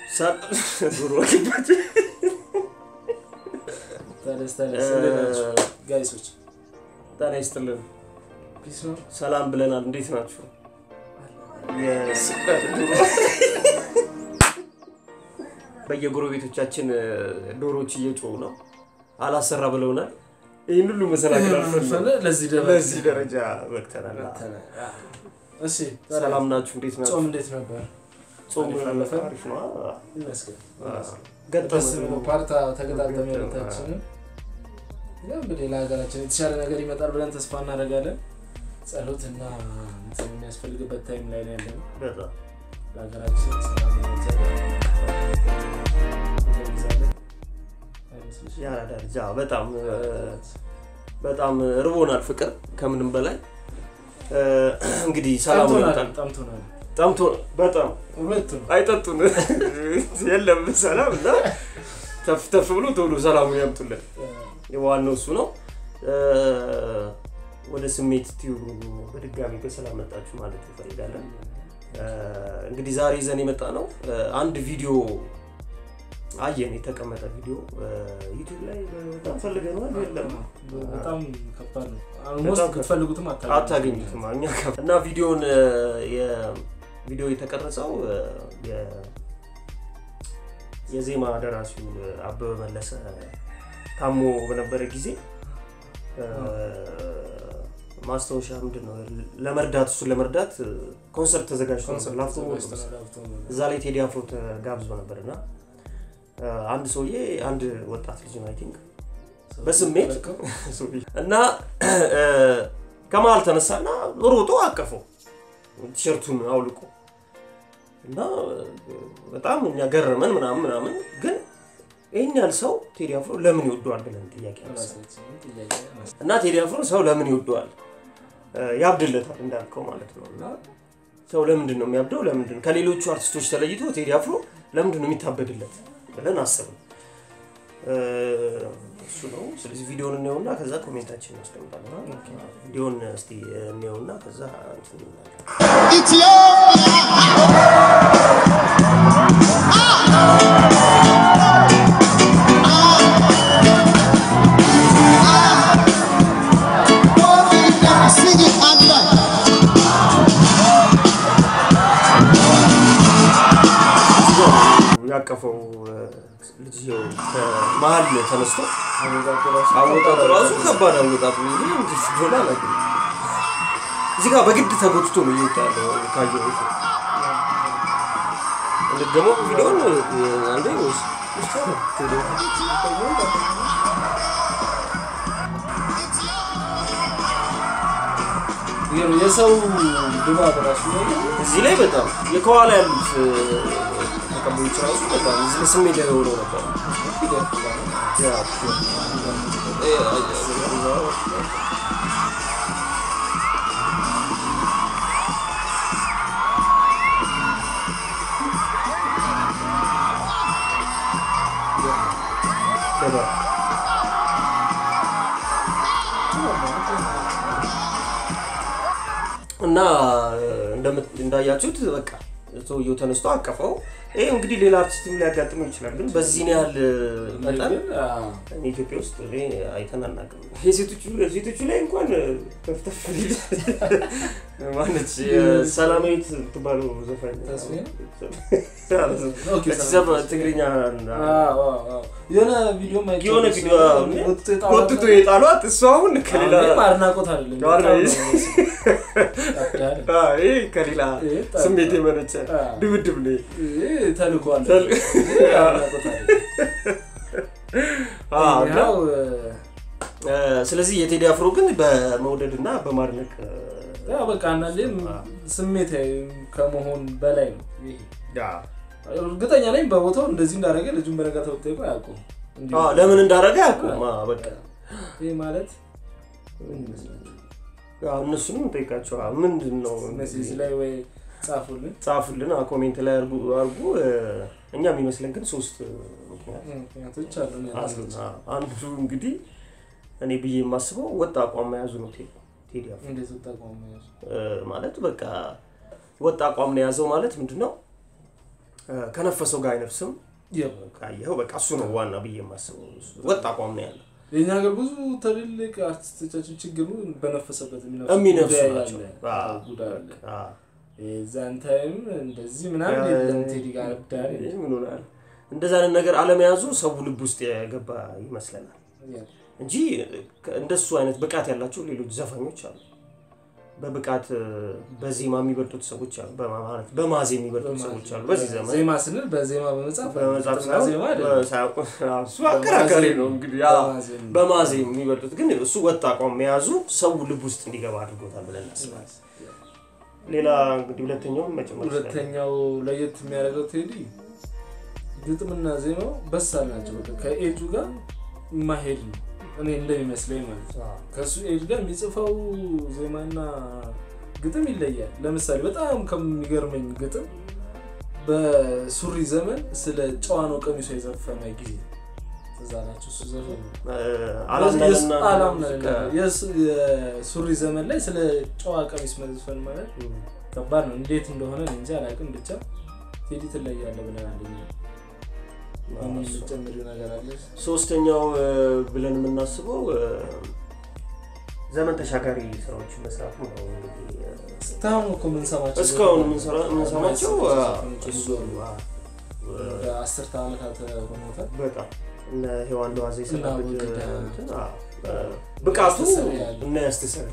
ዶሮ ተነስ ተነስ እንዴት ናችሁ ጋይሶች? ጤና ይስጥልን። ፒስ ነው። ሰላም ብለናል። እንዴት ናችሁ? በየጎረቤቶቻችን ዶሮዎች እየጮሁ ነው። አላሰራ ብለውናል። ይህን ሁሉ መሰናክል አልፈን ለዚህ ደረጃ ለዚህ ደረጃ በቅተናል። እሺ ሰላም ናችሁ? እንዴት ናችሁ? ጾም እንዴት ነበር? ጾም አሪፍ አለፈ? አሪፍ ነው። ይመስገን ገጠመ ደስ ብሎ ፓርታ ተገጣጠመ ሁለታችንም። ያው እንግዲህ ለሀገራችን የተሻለ ነገር ይመጣል ብለን ተስፋ እናደርጋለን። ጸሎት እና እንትን የሚያስፈልግበት ታይም ላይ ነው ያለነው። በጣም ለሀገራችን ሰላም እንገልጻለን። አይመስልሽም? ያራዳ ልጅ አዎ፣ በጣም በጣም ርቦናል። ፍቅር ከምንም በላይ እ፣ እንግዲህ ሰላም ጠምቶናል፣ ይመጣል። ጠምቶናል። ጠምቶ በጣም ሁለቱም አይጠጡን የለም ሰላም እና ተፍ ተፍ ብሎ ቶሎ ሰላሙን ያምጡልን። ዋናው እሱ ነው። እ፣ ወደ ስሜት ቲዩብ በድጋሚ በሰላም መጣችሁ ማለት እንፈልጋለን። እ፣ እንግዲህ ዛሬ ይዘን የመጣ ነው እ፣ አንድ ቪዲዮ አየን፣ የተቀመጠ ቪዲዮ እ፣ ዩቲዩብ ላይ በጣም ፈልገነዋል፣ የለም በጣም ከባድ ነው። በጣም አልሞስት ከባድ። ብትፈልጉትም አታገኙትም እኛ ጋር። እና ቪዲዮን ቪዲዮ የተቀረጸው እ፣ የ- የዜማ ደራሲው እ፣ አበበ መለሰ ታሞ በነበረ ጊዜ እ፣ ማስታወሻ ምንድን ነው ለመርዳት እሱን ለመርዳት እ፣ ኮንሰርት ተዘጋጅቶ ነበር ላፍቶ እዛ ላይ ቴዲ አፍሮ ተጋብዞ ነበር እና እ፣ አንድ ሰውዬ አንድ ወጣት ልጅ ነው አይ ቲንክ በስሜት እና እ፣ ከመሀል ተነሳና ሮጦ አቀፈው ቲሸርቱን አውልቆ እና እ፣ በጣም እኛ ገረመን ምናምን ምናምን ግን ይህን ያህል ሰው ቴዲ አፍሮ ለምን ይወደዋል ብለን ጥያቄ አነሳን። እና ቴዲ አፍሮ ሰው ለምን ይወደዋል እ፣ ያብድለታል እንዳልከው ማለት ነው እና ሰው ለምንድን ነው የሚያብደው ለምንድን ከሌሎቹ አርቲስቶች ተለይቶ ቴዲ አፍሮ ለምንድን ነው የሚታበድለት ብለን አሰብን እ፣ እሱ ነው ስለዚህ ቪዲዮን እንየውና ከዛ ኮሜንታችን እናስቀምጣለን ቪዲዮን እስቲ እንየውና ከዛ እንትን እንላለን። Sing it under. ያቀፈው እ፣ ልጅየው ከመሀል ተነስቶ አወጣጡ ራሱ ከባድ አወጣጡ ይሄ እንዴት እንደሆነ አላውቅም። እዚህ ጋር በግድ ተጎትቶ ነው እየወጣ ያለው ካየው ደግሞ ቪዲዮን እ፣ አንዴ ወይስ የሰው ድባብ ራሱ እዚህ ላይ በጣም የከኋላ ያሉት እ፣ ተቀባዮች ራሱ በጣም እዚህ ላይ ስሜት የሆነው ነበር። ያ፣ እ፣ በጣም እና እንደምት- እንዳያችሁት በቃ ሰውየው ተነስቶ አቀፈው። ይህ እንግዲህ ሌላ አርቲስትም ሊያጋጥመው ይችላል፣ ግን በዚህን ያህል መጠን እኔ ኢትዮጵያ ውስጥ እኔ አይተን አናውቅም። የሴቶቹ ሴቶቹ ላይ እንኳን ተፍተፍ ሊል ማነች ሰላማዊት የምትባለው ዘፋኝ ተስፋዬ? እቺ ዘፈ- ትግርኛ የሆነ ቪዲዮ የሆነ ቪዲዮ ጎትቶ የጣሏት እሱ አሁን ከሌላ አድናቆት አይደለም ጋር በጣም ነው ነው ያስደስታል። አዎ፣ ይሄ ከሌላ ይሄ ጠ- ስሜት የመነጨ አዎ። ድብድብ ነው። ይሄ ተልእኮ አለ። ተል- ይሄ አድናቆት አይደለም። አዎ፣ እና ያው እ፣ ስለዚህ የቴዲ አፍሮ ግን በመውደድ እና በማድነቅ እ፣ ያው በቃ አንዳንዴም ስሜታዊ ከመሆን በላይ ነው ይሄ አዎ፣ እርግጠኛ ነኝ በቦታው እንደዚህ እንዳደረገ ልጁን በነጋታው ብትጠይቁ አያውቁም። እንዲሁ አዎ፣ ለምን እንዳደረገ አያውቁም። አዎ፣ በቃ ይህ ማለት ምን ይመስላል? አዎ፣ እነሱንም እንጠይቃቸው። አዎ፣ ምንድን ነው ሜሴጅ ላይ ወይ ጻፉልን። ጻፉልን፣ አዎ፣ ኮሜንት ላይ አርጉ አርጉ። እ፣ እኛ የሚመስለን ግን ሶስት ምክንያት ምክንያቶች አሉ። አሉን። አዎ፣ አንዱ እንግዲህ እኔ ብዬ የማስበው ወጥ አቋም መያዙ ነው ቴዲ ቴዲ አፍሮ እንዴት ወጣቋም እ፣ ማለት በቃ ወጥ አቋም ነው የያዘው ማለት ምንድን ነው እ፣ ከነፈሰው ጋር አይነፍስም ያው ካየኸው በቃ እሱ ነው ዋና ብዬ የማስበው ወጥ አቋም ነው ያለው የኛ ሀገር ብዙ ትልልቅ አርቲስቶቻችን ችግሩ በነፈሰበት የሚነፍሱ ጉዳይ ናቸው አለ። አ፣ አዎ፣ ጉዳይ አለ። አ፣ የዛን ታይም እንደዚህ ምናምን ያ- የለም ቴዲ ጋር ዳር ይህ ምን ሆናል? እንደዛ አይነት ነገር አለመያዙ ሰው ልብ ውስጥ የገባ ይመስለናል እንጂ እንደሱ አይነት ብቃት ያላቸው ሌሎች ዘፋኞች አሉ። በብቃት እ፣ በዜማ የሚበልጡት ሰዎች አሉ። በማ- ማለት በማዜ የሚበልጡት ሰዎች አሉ። በዚህ ዘመን ዜማ ስንል በዜማ በመጻፍ በመጽሐፍ ግጥምና ዜማ አይደለም። ሳይሆን እሱ አከራካሪ ነው እንግዲህ ያ በማዜም ነው። በማዜ የሚበልጡት ግን እሱ ወጥ አቋም መያዙ ሰው ልብ ውስጥ እንዲገባ አድርጎታል ብለን እናስባለን። ሌላ እንግዲህ ሁለተኛውን መጨመር ይችላል። ሁለተኛው ለየት የሚያደርገው ቴዲ ግጥምና ዜማው በሳል ናቸው። በቃ ከኤጁ ጋር የማሄድ ነው እኔ እንደሚመስለኝ ማለት ነው። ከእሱ ኤጅ ጋር የሚጽፈው ዜማና ግጥም ይለያል። ለምሳሌ በጣም ከሚገርመኝ ግጥም በሱሪ ዘመን ስለ ጨዋ ነው ቀሚሶ የዘፈነ ጊዜ እዛ ናቸው እሱ ዘፈን አላምናልና አላምናልና የሱ- የሱሪ ዘመን ላይ ስለ ጨዋ ቀሚስ መዝፈን ማለት ከባድ ነው። እንዴት እንደሆነ እኔ እንጃ አላውቅም። ብቻ ቴዲ ትለያለህ ብለን አንደኛ የሚጨምር ነገር አለ። ሶስተኛው እ፣ ብለን የምናስበው እ፣ ዘመን ተሻጋሪ ስራዎችን መስራቱ ነው። እንግዲህ እ፣ እስካሁን እኮ የምንሰማቸው እስካሁን የምንሰራ- የምንሰማቸው አ፣ እሱ አ፣ ወደ አስርተ ዓመታት ሆኖታል። በጣም እነ ሔዋን ለዋዜ እና የሰራበት ወግዳ እንትን፣ አ፣ እ፣ ብቃቱ ያስተሰርያል። እና ያስተሰር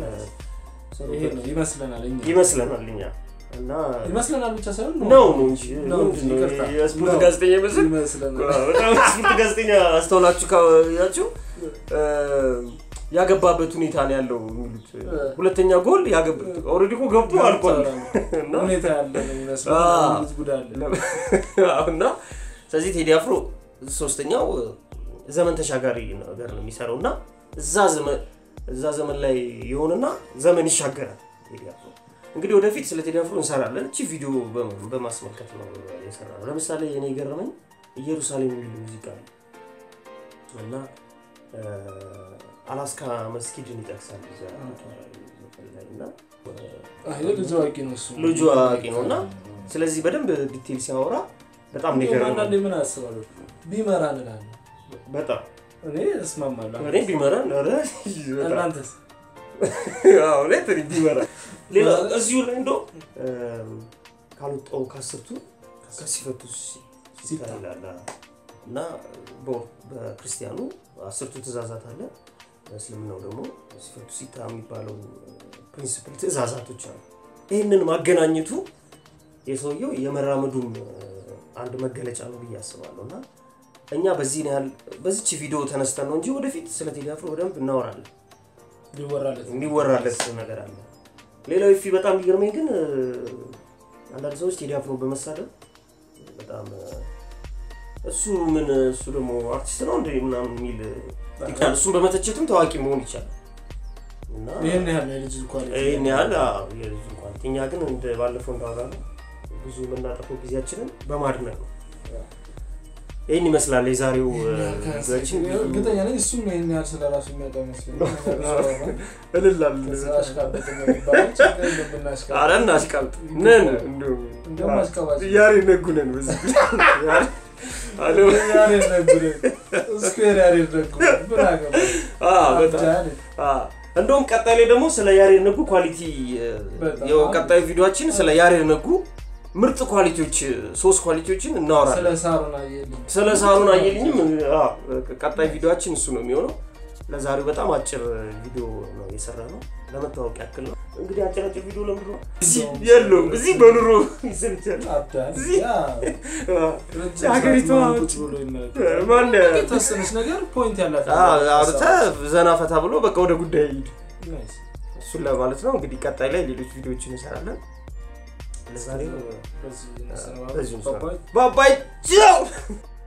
ይሄ ነው ይመስለናል እኛ ይመስለናል እኛ እና ይመስለናል ብቻ ሳይሆን ነው ነው እንጂ ነው ምንድን ነው ይቅርታ። የስፖርት ነው። ጋዜጠኛ ይመስል ይመስለናል በጣም ስፖርት ጋዜጠኛ አስተውላችሁ ካያችሁ እ፣ ያገባበት ሁኔታ ነው ያለው የሚሉት ሁለተኛ ጎል ኦልሬዲ እኮ ገብቶ አልቋል እና ሁኔታ ያለ ነው የሚመስለው አዎ። ልጅ ጉዳይ አለ እና ስለዚህ ቴዲ አፍሮ ሶስተኛው ዘመን ተሻጋሪ ነገር ነው የሚሰራው እና እዛ ዘመን እዛ ዘመን ላይ የሆነና ዘመን ይሻገራል ቴዲ አፍሮ እንግዲህ ወደፊት ስለ ቴዲ አፍሮ እንሰራለን እቺ ቪዲዮ በ- በማስመልከት ነው የሰራ ነው ለምሳሌ እኔ የገረመኝ ኢየሩሳሌም የሚል ሙዚቃ ነው እና እ፣ አላስካ መስጊድን ይጠቅሳል እዛ ዘፈን ላይ እና አይ ልጅ አዋቂ ነው እሱ ልጁ አዋቂ ነው እና ስለዚህ በደንብ ዲቴል ሲያወራ በጣም ነው እንዲሁም የገረመኝ። አንዳንዴ ምን አስባለሁ ቢመራ እንላለን በጣም እኔ እስማማለሁ እኔ ቢመራን ኧረ በጣም እናንተስ አዎ፣ እውነት እኔ ቢመራ ሌላ እዚሁ ላይ እንደው ካልወጣው ከአስርቱ ከሲፈቱ ሲታ ይላል እና በ- በክርስቲያኑ አስርቱ ትእዛዛት አለ በእስልምናው ደግሞ ሲፈቱ ሲታ የሚባለው ፕሪንስፕል ትእዛዛቶች አሉ ይህንን ማገናኘቱ የሰውየው የመራመዱም እ፣ አንድ መገለጫ ነው ብዬ አስባለሁ እና እኛ በዚህ ያህል በዚች ቪዲዮ ተነስተን ነው እንጂ ወደፊት ስለ ቴዲ አፍሮ በደንብ እናወራለን ሊወራለት የሚወራለት ነገር አለ ሌላው ፊ በጣም ቢገርመኝ ግን እ፣ አንዳንድ ሰዎች ቴዲ አፍሮ በመሳደብ በጣም እ፣ እሱ ምን እሱ ደግሞ አርቲስት ነው እንደ ምናምን የሚል ይቃል እሱን በመተቸትም ታዋቂ መሆን ይቻላል እና ይህን ያህል ነው የልጅ ኳሊቲ ይህን ያህል አዎ፣ የልጁ ኳሊቲ እኛ ግን እንደ ባለፈው እንዳወራነው ብዙ የምናጠፈው ጊዜያችንን በማድነቅ ነው ይህን ይመስላል የዛሬው እ፣ ጊዜያችን እርግጠኛ ነኝ እሱም ይህን ያህል ስለ ራሱ የሚያውቅ አይመስለኝም እልላል አሽቃበጥ የሚባለው ችግር የለም ብናሽቃብጥ። አረ እናሽቃልጥ ነን እንዲሁም እንደውም አሽቃባጭ ያሬ ነጉ ነን በዚህ ያሬ- አሎ ያሬድ ነጉ ነን። ስኩዌር ያሬድ ነጉ ነን። ምን አገባኝ? አ በጣም አብዳል። አ እንደውም ቀጣይ ላይ ደግሞ ስለ ያሬድ ነጉ ኳሊቲ እ፣ በጣም። ያው ቀጣዩ ቪዲዮአችን ስለ ያሬድ ነጉ ምርጥ ኳሊቲዎች እ፣ ሶስት ኳሊቲዎችን ስለ እናወራለን። ሳሩን አየልኝ ስለ ሳሩን አየልኝም አ፣ ቀጣይ ቪዲዮአችን እሱ ነው የሚሆነው። ለዛሬው በጣም አጭር ቪዲዮ ነው የሰራ ነው ለመታወቅ ያክል ነው። እንግዲህ አጭር አጭር ቪዲዮ ለምንድን ነው እዚህ የለውም እዚህ በኑሮ ይሰልቻል። አብዳል። እዚህ- ያ አ፣ ረጅም ሀገሪቷ ሰዓት ምናምን ቁጭ ብሎ ይመለከታል። ማን የተወሰነች ነገር ፖይንት ያላት አ፣ አውርተህ ዘና ፈታ ብሎ በቃ ወደ ጉዳይ ሂድ። ናይስ። እሱን ለማለት ነው። እንግዲህ ቀጣይ ላይ ሌሎች ቪዲዮዎችን እንሰራለን። ለዛሬ በዚህ በዚሁ እንሰነባበት። እንሰራ- ባባይ ባባይ ቻው